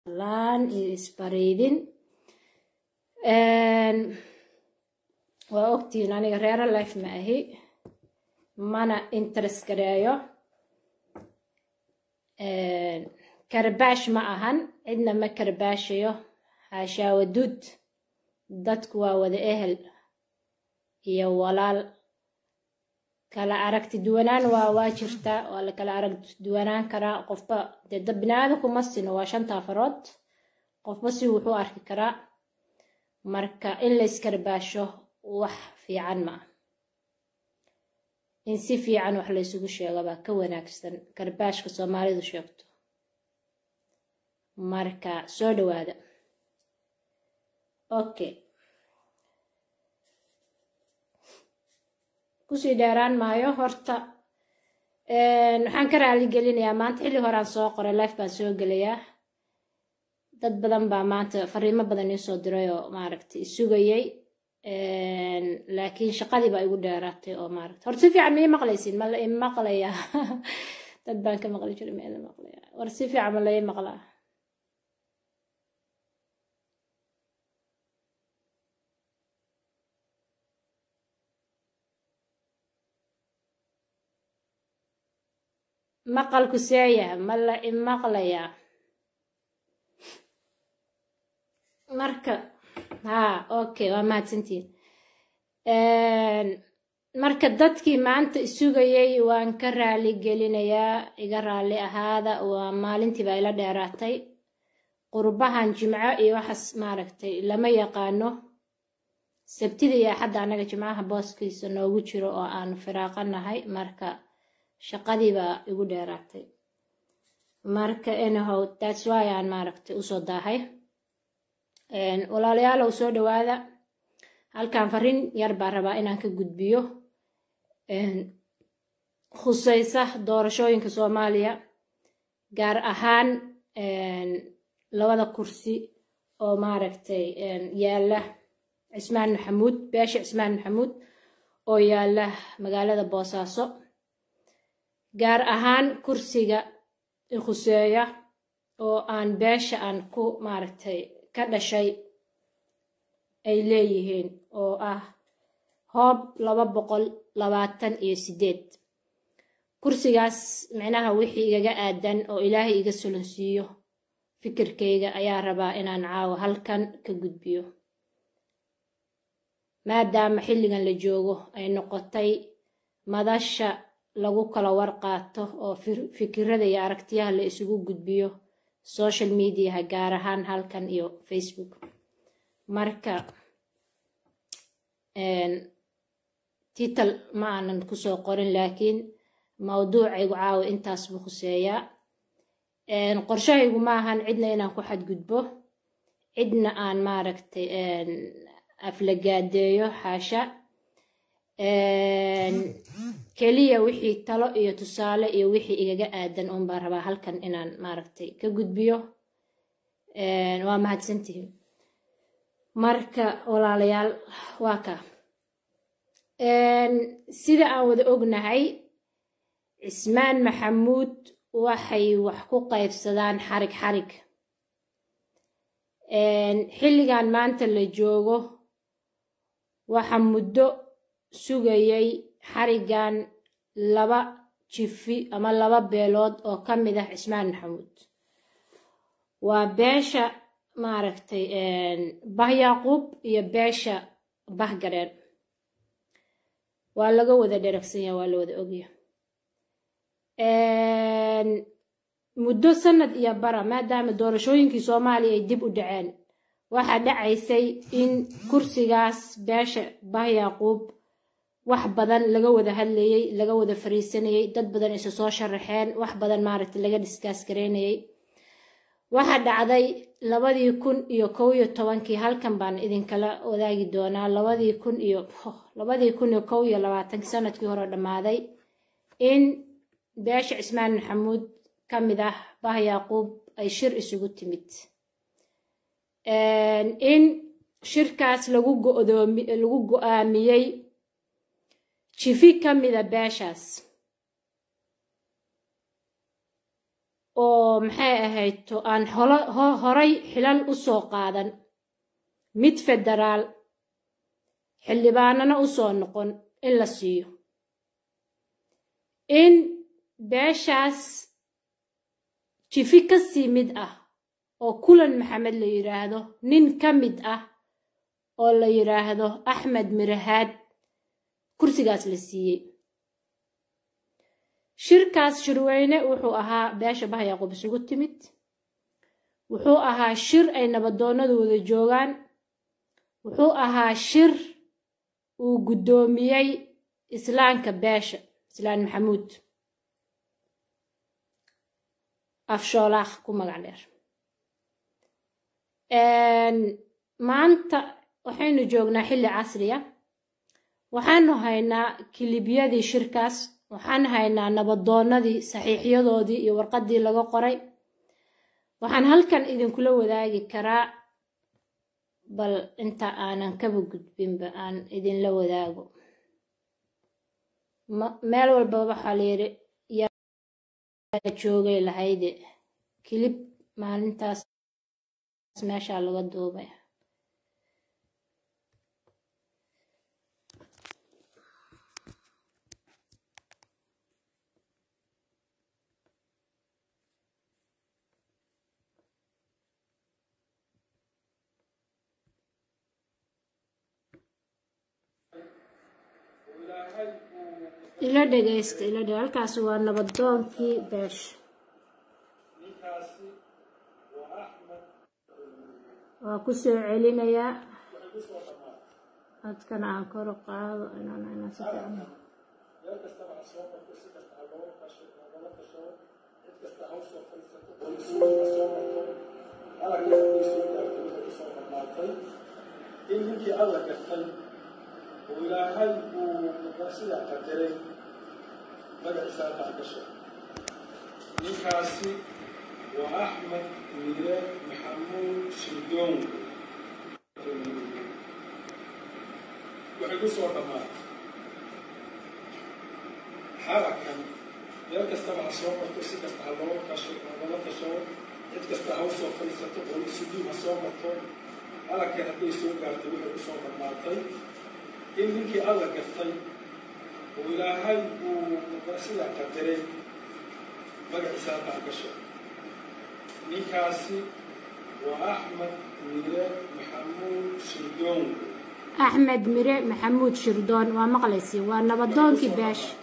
laan iyo isbariidin waa ogtihiin aniga reero life ma ahi mana interest gareeyo karbaash ma ahan cidna ma karbaashayo haashaa waduud dadku waa wada ehel iyo walaal kala aragti duwanaan waa waa jirtaa waa la kala aragti duwanaan karaa qofba dee dad biniaadanku ma sino waa shanta farood qofba si wuxuu arki karaa marka in la iskarbaasho wax fiican ma ah in si fiican wax laysugu sheego baa ka wanaagsan karbaashka soomaalidu sheegto marka soo dhawaada okay kusii dheeraan maayo horta waxaan ka raali gelinayaa maanta xilli horaan soo qoray life baan soo gelayaa dad badan baa maanta fariimo badan iisoo diray oo maaragtay isugayay laakiin shaqadii baa igu dheeraatay oo maaragta horta si fiican ma ii maqlaysin ma la ii maqlayaa dad baan ka maqli jiray ma ila maqlayaa war si fiican ma la ii maqlaa maqalku seeya ma la ii maqlayaa marka haa okay waa mahadsantiin marka dadkii maanta isugayay waan ka raali gelinayaa iga raali ahaada waa maalintii baa ila dheeraatay qurbahan jimco iyo waxaas maaragtay lama yaqaano sabtida iyo axadda annaga jimcaha booskiisa noogu jiro oo aan firaaqanahay marka shaqadii baa igu dheeraatay marka anyhow that's why aan maaragtay usoo daahay walaalayaalow soo dhawaada halkan fariin yar baa rabaa inaan ka gudbiyo khusaysa doorashooyinka soomaaliya gaar ahaan labada kursi oo maaragtay yaalla cismaan maxamuud beesha cismaan maxamuud oo yaalla magaalada boosaaso gaar ahaan kursiga khuseeya oo aan beesha aan ku maaragtay ka dhashay ay leeyihiin oo ah hoob laba boqol labaatan iyo sideed kursigaas micnaha wixii igaga aadan oo ilaahay iga solonsiiyo fikirkayga ayaa rabaa inaan caawo halkan ka gudbiyo maadaama xilligan la joogo ay noqotay madasha lagu kala warqaato oo fikirada iyo aragtiyaha la isugu gudbiyo social mediaha gaar ahaan halkan iyo facebook marka tital ma aanan kusoo qorin laakiin mawduucaygu caawa intaas buu khuseeyaa qorshahaygu ma ahan cidna inaan ku xadgudbo cidna aan maaragtay aflagaadeeyo xaasha keliya wixii talo iyo tusaale iyo wixii igaga aadan uun baan rabaa halkan inaan maaragtay ka gudbiyo waa mahadsantihiin marka walaalayaal waa ka sida aan wada ognahay cismaan maxamuud waxay wax ku qaybsadaan xarig xarig xilligan maanta la joogo waxa muddo sugayay xarigan laba jifi ama laba beelood oo ka mid ah cismaan maxamuud waa beesha maaragtay bah yaaquub iyo beesha bah gareen waa laga wada dheragsan yaha waa la wada ogya muddo sanad iyo bara maadaama doorashooyinkii soomaaliya ay dib u dhaceen waxaa dhacaysay in kursigaas beesha bah yaaquub wax badan laga wada hadlayey laga wada fariisanayey dad badan isu soo sharaxeen wax badan maaragtay laga dhiskaas gareynayay waxaa dhacday labadii kun iyo kow iyo tobankii halkan baan idinkala wadaagi doonaa labadii kun iyo labadii kun iyo kow iyo labaatankii sanadkii hore dhammaaday in beesha cismaan maxamuud ka mid ah bah yaaquub ay shir isugu timid in shirkaas lagu go'doomi lagu go'aamiyey jifi ka mida beeshaas oo maxay ahayto aan horay xilal u soo qaadan mid federaal xildhibaanana u soo noqon in la siiyo in beeshaas jifi ka sii mid ah oo kulan maxamed la yidhaahdo nin ka mid ah oo la yidhaahdo axmed mirahaad kursigaas la siiyey shirkaas shirweyne wuxuu ahaa beesha bah yacquub isugu timid wuxuu ahaa shir ay nabadoonnadu wada joogaan wuxuu ahaa shir uu guddoomiyey islaanka beesha islaan maxamuud afshoolaakh ku magac dheer maanta waxaynu joognaa xilli casriya waxaanu haynaa kilibyadii shirkaas waxaan haynaa nabadoonnadii saxiixyadoodii iyo warqaddii laga qoray waxaan halkan idinkula wadaagi karaa bal inta aanan kaba gudbinba aan idinla wadaago meel walba waxaa layidhi yaa joogay lahayde kilib maalintaas meeshaa laga duubay ila dhegaysta ila dheg halkaasi waa nabadoonkii beesha waa ku soo celinayaa codkana aan kor u qaado inaan inaan si fiican in ninkii alla gartay oo ilaahay uu sidaa qadaray magaciisa halkaa gashay ninkaasi waa axmed miire maxamuud shirdoon waxay ku soo dhammaatay xarakan meel kastaba ha soo marto si kasta ha loo kasho lagala tashado cid kasta ha usoo fadhiisato oo sujuud ha soo marto xarakan hadday soo gaartay waxay ku soo dhammaatay in ninkii alla gartay oo ilaahay uu sidaa qadaray magaciisa halkaa gashay ninkaasi waa axmed mire maxamuud shirdoon axmed mire maxamuud shirdoon waa maqlaysi waa nabadoonkii beesha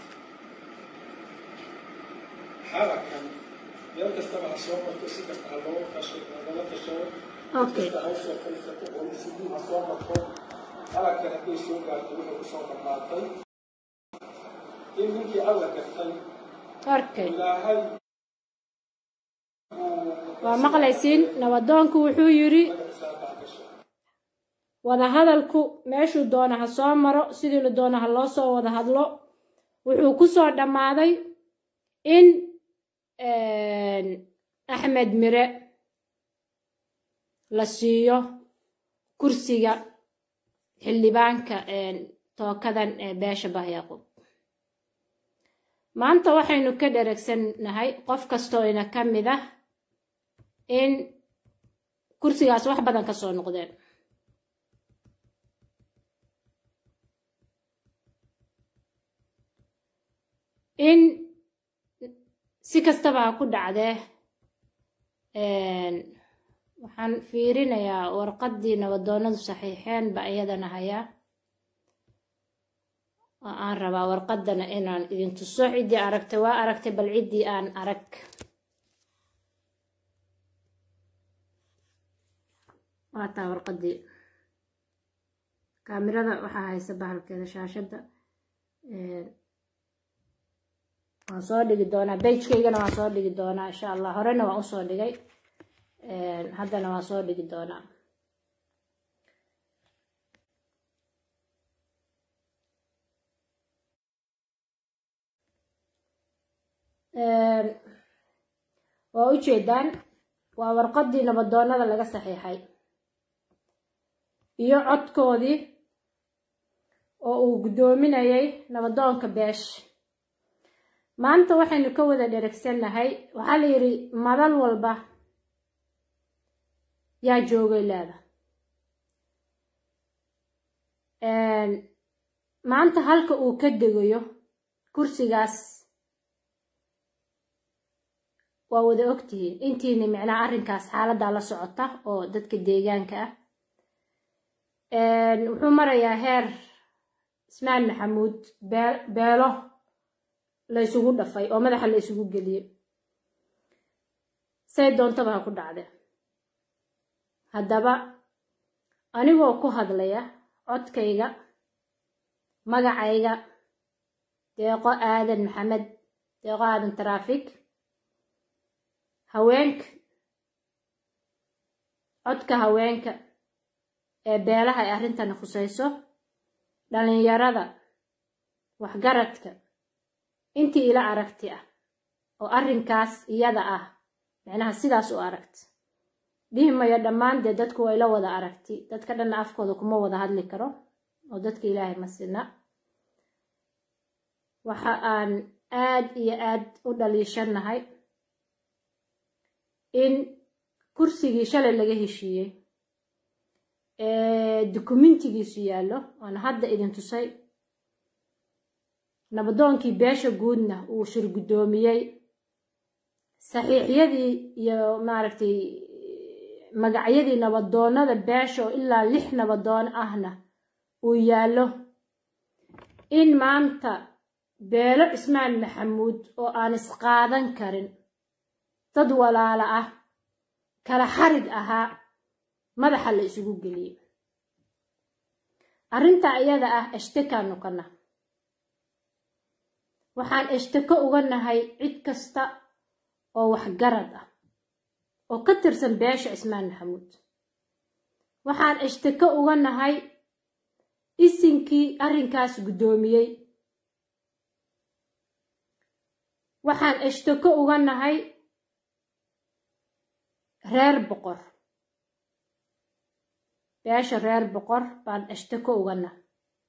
xarakan meel kastaba ha soo marto si kasta ha loo kasho lagala tashado okay kasta ha usoo fadhiisato oo sujuud ha soo marto xarakan hadday soo gaartay waxay ku soo dhammaatay in ninkii alla gartay okay ilaahay waa maqlaysiin nabadoonku wuxuu yidhi magaciisa halkaa gashay wadahadalku meeshuu doona ha soo maro sidii la doona ha loo soo wada hadlo wuxuu ku soo dhammaaday in axmed mire la siiyo kursiga xildhibaanka tookadan ee beesha bahyaqub maanta waxaynu ka dheregsannahay qof kastoo ina ka mid ah in kursigaas wax badan ka soo noqdeen in si kastaba ha ku dhacdee waxaan fiirinayaa warqaddii nabadoonnadu saxiixeen ba iyadana hayaa oo aan rabaa warqaddana inaan idin tuso ciddii aragtay waa aragtay bal ciddii aan arag waa taa warqaddii kaamirada waxaa haysa bahalkeeda shaashadda waan soo dhigi doonaa bejkaygana waan soo dhigi doonaa insha allah horena waan usoo dhigay haddana waan soo dhigi doonaa waa ujeedaan waa warqaddii nabadoonnada laga saxiixay iyo codkoodii oo uu guddoominayay nabadoonka beesha maanta waxaynu ka wada dheragsannahay waxaa la yidhi madal walba yaa joogay leeda maanta halka uu ka degayo kursigaas waa wada ogtihiin intiina micnaha arrinkaas xaaladdaa la socota oo dadka deegaanka ah wuxuu marayaa heer ismaan maxamuud beelo la ysugu dhafay oo madaxa la isugu geliyey say doontaba ha ku dhacde haddaba anigoo ku hadlaya codkayga magacayga deeqo aadan maxamed deeqo aadan taraafik haweenka codka haweenka ee beelaha ay arrintani khusayso dhallinyarada waxgaradka intii ila aragti ah oo arrinkaas iyada ah micnaha sidaas u aragti dhihi mayo dhammaan dee dadku waa ila wada aragti dadka dhanna afkooda kuma wada hadli karo oo dadka ilaahay ma sina waxa aan aad iyo aad u dhaliishannahay in kursigii shalay laga heshiiyey ee dukumentigiisu yaallo waana hadda idin tusay nabadoonkii beesha guudna uu shir guddoomiyey saxiixyadii iyo maaragtay magacyadii nabadoonnada beesha oo ilaa lix nabadoon ahna uu yaallo in maanta beelo cismaan maxamuud oo aan isqaadan karin dad walaala ah kala xarig ahaa madaxa la isugu geliyey arrintaa iyada ah eshtakaan nukana waxaan eshtako uga nahay cid kasta oo waxgarad ah oo ka tirsan beesha cismaan maxamuud waxaan eshtako uga nahay isinkii arrinkaas guddoomiyey waxaan eshtako uga nahay reer boqor beesha reer boqor baan eshtako uga nahay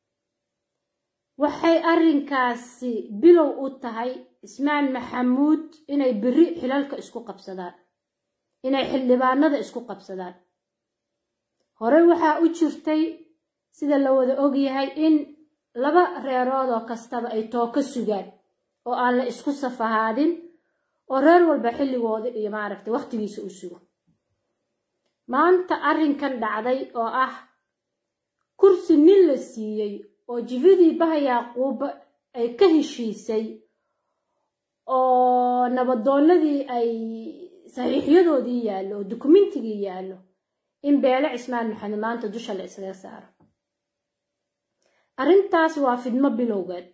waxay arrinkaasi bilow u tahay cismaan maxamuud inay beri xilalka isku qabsadaan inay xildhibaanada isku qabsadaan horey waxaa u jirtay sida la wada ogyahay in laba reeroodoo kastaba ay tooka sugaan oo aan la isku safahaadin oo reer walba xilligooda iyo maaragtay wakhtigiisa u sugo maanta arrinkan dhacday oo ah kursi nin la siiyey oo jifidii bahayaaquuba ay ka heshiisay oo nabadoonnadii ay saxiixyadoodii yaallo oo dukumentigii yaallo in beele cismaan maxamed maanta dusha la isaga saaro arrintaas waa fidmo bilowgeed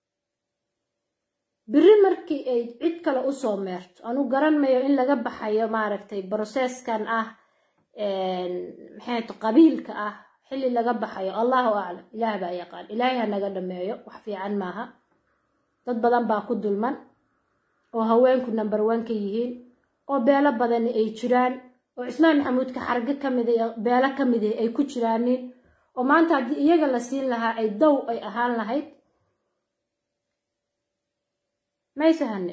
biri markii ay cid kale usoo meerto anu garanmayo in laga baxayo maaragtay broseskan ah maxayto qabiilka ah xilli laga baxayo allahu aclam ilaah baa yaqaan ilaahay ha naga dhameeyo wax fiican maaha dad badan baa ku dulman oo haweenku number one ka yihiin oo beelo badani ay jiraan oo cismaan maxamuudka xargo ka mid beelo ka mid ay ku jiraanin oo maanta haddii iyaga la siin lahaa ay dow ay ahaan lahayd maysahane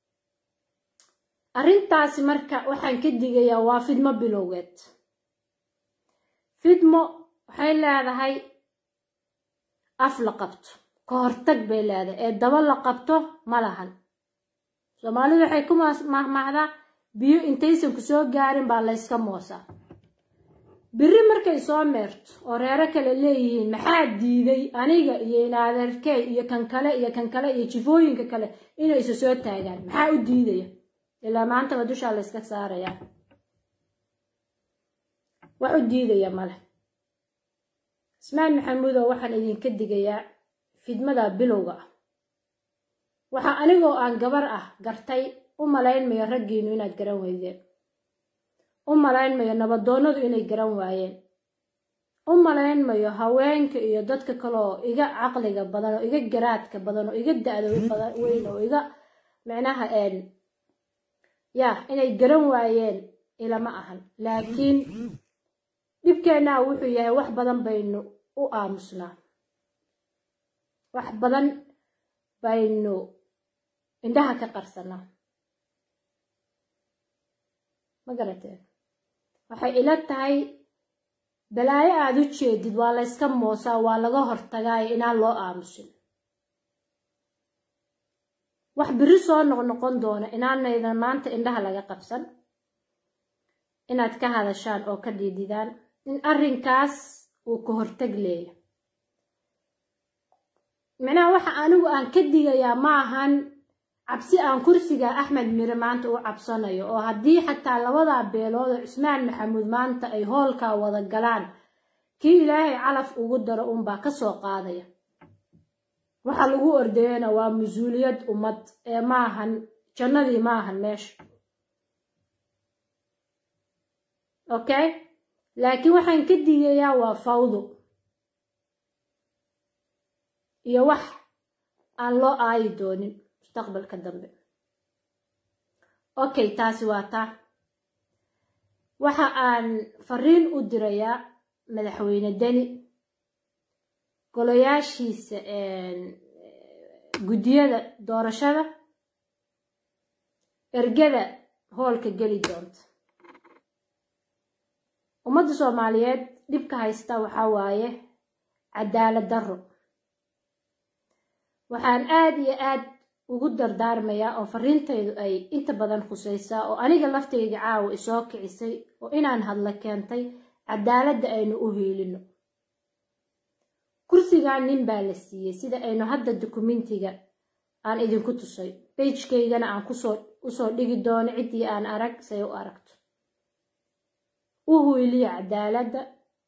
arrintaasi marka waxaan ka digayaa waa fidmo bilowgeed fidmo waxay leedahay af la qabto ka hortag bay leedahay ee daba la qabto ma lahan soomaalidu waxay ku mahmahdaa biyo intaysan ku soo gaarin baa layska moosaa biri markay soo meerto oo reero kale leeyihiin maxaa diiday aniga iyo inaadeerkey iyo kan kale iyo kan kale iyo jifooyinka kale inay isa soo taagaan maxaa u diidaya ilaa maantaba dushaa layska saarayaa wax u diidaya male ismaan maxamuudow waxaan idinka digayaa fidmada bilowga ah waxaa anigoo aan gabar ah gartay u malaynmayo raggiinu inaad garan weydeen u malaynmayo nabadoonnadu inay garan waayeen u malaynmayo haweenka iyo dadka kaleoo iga caqliga badan oo iga garaadka badan oo iga da-da weyn oo iga micnaha yaa inay garan waayeen ilama ahan laakiin dhibkeennaa wuxuu yahay wax badan baynu u aamusnaa wax badan baynu indhaha ka qarsanaa ma garateen waxay ila tahay balaayo aada u jeedid waa la yska moosaa waa laga hortagaayo inaan loo aamusin wax biri soo noqnoqon doona inaanaydan maanta indhaha laga qabsan inaad ka hadashaan oo ka dhiididaan in arrinkaas uu ka hortag leeya micnaha waxa anigu aan ka digayaa ma ahan cabsi aan kursiga axmed mire maanta u cabsanayo oo haddii xataa labadaa beelood oo cusmaan maxamuud maanta ay hoolkaa wada galaan kii ilaahay calaf ugu daro unbaa ka soo qaadaya waxa lagu ordayana waa mas-uuliyad ummad ee maahan jannadii maahan meesha okay laakiin waxaan ka digayaa waa fawdo iyo wax aan loo aayi doonin mustaqbalka dambe okay taasi waa taa waxa aan fariin u dirayaa madaxweyne deni golayaashiisa guddiyada doorashada ergada hoolka geli doonta ummadda soomaaliyeed dhibka haysta waxaa waaye cadaalad darro waxaan aad iyo aad ugu dardaarmayaa oo fariintaydu ay inta badan khusaysaa oo aniga laftayga caawa isoo kicisay oo inaan hadla keentay cadaaladda aynu u hiilino kursigan nin baa la siiyey sida aynu hadda dukumentiga aan idinku tusay beijkaygana aan kusoo usoo dhigi doono ciddii aan arag say u aragto u hiiliya cadaaladda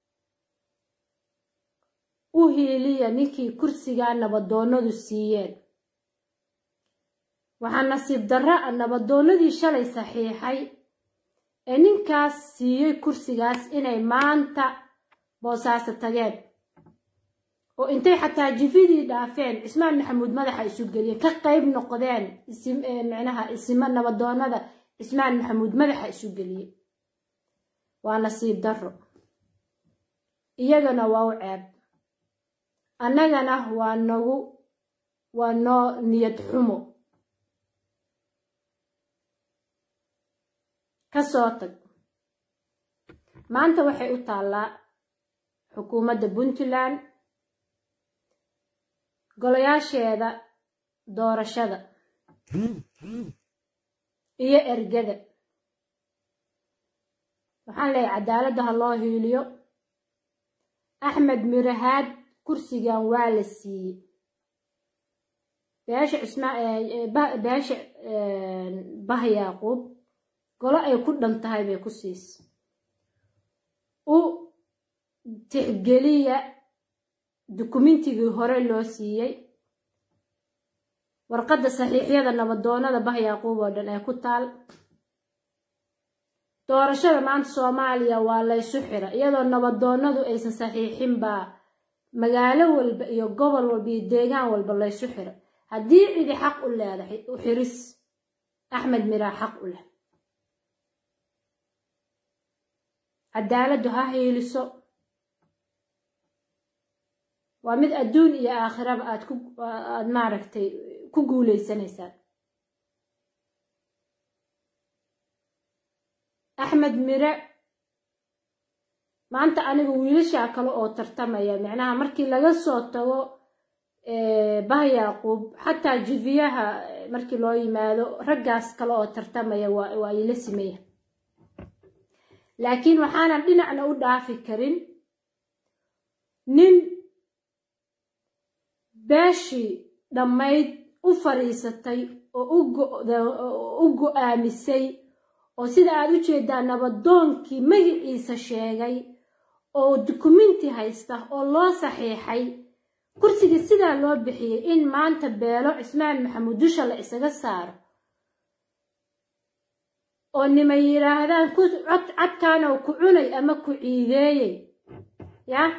u hiiliya ninkii kursigaa nabadoonnadu siiyeen waxaa nasiib darra a nabadoonnadii shalay saxiixay ee ninkaas siiyey kursigaas inay maanta boosaaso tageen oo intay xataa jifidii dhaafeen cismaan maxamuud madaxa isu geliyeen ka qayb noqdeen micnaha isima nabadoonnada cismaan maxamuud madaxa isu geliyey waa nasiib darro iyagana waa u ceeb annagana waa nagu waa noo niyad xumo ka soo tag maanta waxay u taallaa xukuumadda puntland golayaasheeda doorashada iyo ergada waxaan leeyahay cadaaladda ha loo hiiliyo axmed mirahaad kursigan waa la siiyey beesha cismabeesha bah yaaquub golo ay ku dhan tahay bay ku siisa u tixgeliya dukumentigii hore loo siiyey warqadda saxiixyada nabadoonnada bah yaaquub oo dhan ee ku taal doorashada maanta soomaaliya waa laysu xira iyadoo nabadoonnadu aysan saxiixin baa magaalo walba iyo gobol walba iyo deegaan walba laysu xiro haddii cidi xaq u leedahay u xiris axmed miraa xaq u leh cadaaladdu ha hiiliso waa mid adduun iyo aakhiraba aad ku aad maaragtay ku guulaysanaysaan axmed mire maanta aniga wiilashaa kale oo tartamaya micnaha markii laga soo tago bah yaaquub xataa jifiyaha markii loo yimaado raggaas kale oo tartamaya waa ila simaya laakiin waxaanan dhinacna u dhaafi karin nin beeshii dhammayd u fadhiisatay oo u go-aamisay oo sida aad u jeedaa nabadoonkii magaciisa sheegay oo dukumenti haysta oo loo saxiixay kursigii sidaa loo bixiyey in maanta beelo cismaan maxamuud dusha la isaga saaro oo nimay yidhaahdaan cod cadkaanoo ku cunay ama ku ciideeyey yah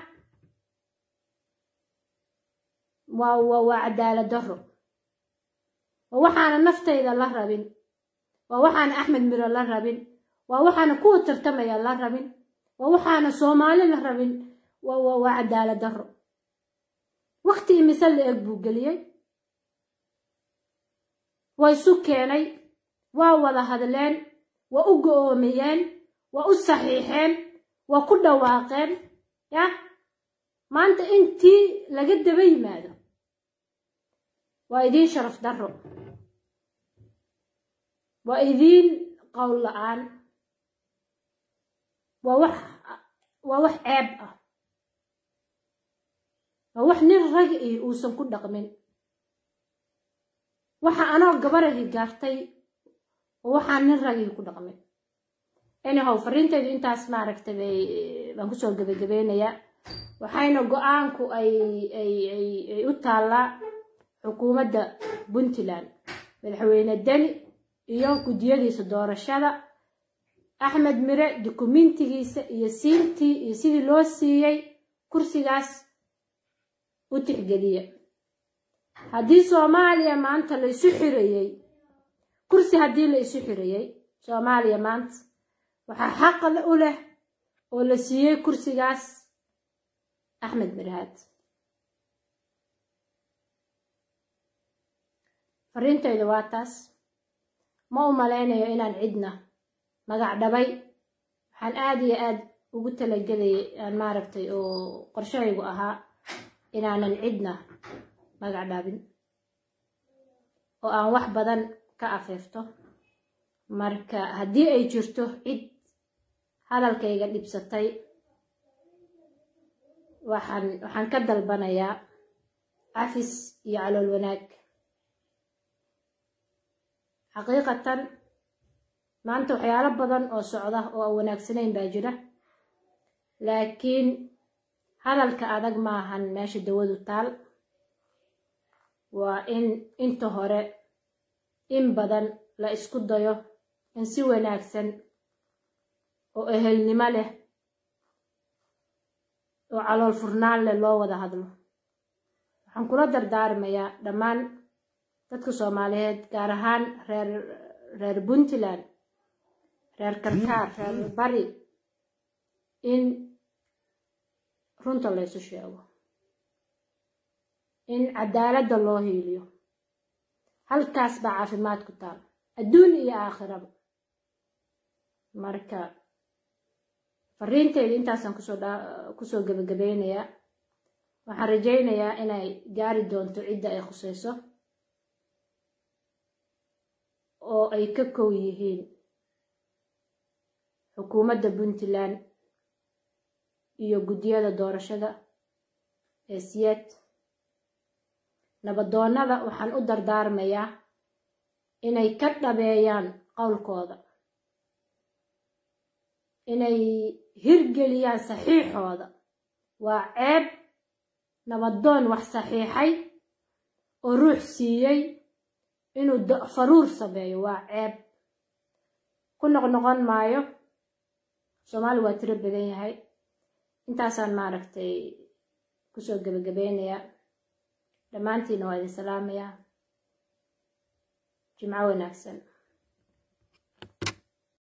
waa waa waa cadaalad darro waa waxaana naftayda la rabin waa waxaana axmed miro la rabin waa waxaana kuwa tartamaya la rabin waa waxaana soomaali la rabin waa cadaalad darro wakti imise la eg buu geliyey waa isu keenay waa wada hadleen waa u go-oomiyeen waa u saxiixeen waa ku dhawaaqeen ya maanta intii laga daba yimaado waa idiin sharaf darro waa idiin qowl la-aan waa wax waa wax ceeb ah waa wax nin rag ih uusan ku dhaqmin waxa anoo gabarahi gaartay oo waxaan nin ragii ku dhaqmin anyhow fariintaydu intaas maaragtay bay baan kusoo gebagabeynayaa waxayna go-aanku ay ay ay ay u taallaa xukuumadda puntland madaxweyne deni iyo guddiyadiisa doorashada axmed mire dukumentigiisa iyo siintii iyo sidii loo siiyey kursigaas u tixgeliya haddii soomaaliya maanta la isu xirayey kursi haddii la isu xirayey soomaaliya maanta waxaa xaqa u leh oo la siiyey kursigaas axmed mirahaad fariintayda waa taas ma u malaynayo inaan cidna magac dhabay waxaan aada iyo aad ugu talagelayay aan maaragtay oo qorshahaygu ahaa inaanan cidna magac dhabin oo aan wax badan ka afeefto marka haddii ay jirto cid hadalkayga dhibsatay waxaan waxaan ka dalbanayaa cafis iyo calool wanaag xaqiiqatan maanta waxyaalo badan oo socda oo aan wanaagsanayn baa jira laakiin hadalka adag maahan meesha dawadu taal waa in inta hore in badan la isku dayo in si wanaagsan oo ehelnimo leh oo calool furnaan leh loo wada hadlo waxaan kula dardaarmayaa dhammaan dadka soomaaliyeed gaar ahaan reer reer puntland reer karkaar reer bari in runta laysu sheego in cadaaladda loo hiiliyo halkaas baa caafimaad ku taal adduun iyo aakhiraba marka fariinteyda intaasaan kusoo kusoo gebagabeynayaa waxaan rajaynayaa inay gaari doonto cidda ay khusayso oo ay ka kow yihiin xukuumadda puntland iyo guddiyada doorashada ee siyeed nabadoonnada waxaan u dardaarmayaa inay ka dhabeeyaan qowlkooda inay hirgeliyaan saxiixooda waa ceeb nabadoon wax saxiixay oo ruux siiyey inuu faruur sameeyo waa ceeb ku noqnoqon maayo soomaali waa tiro badan yahay intaasaan maaragtay kusoo gebagabeynayaa dhammaantiina waa idin salaamayaa jimco wanaagsan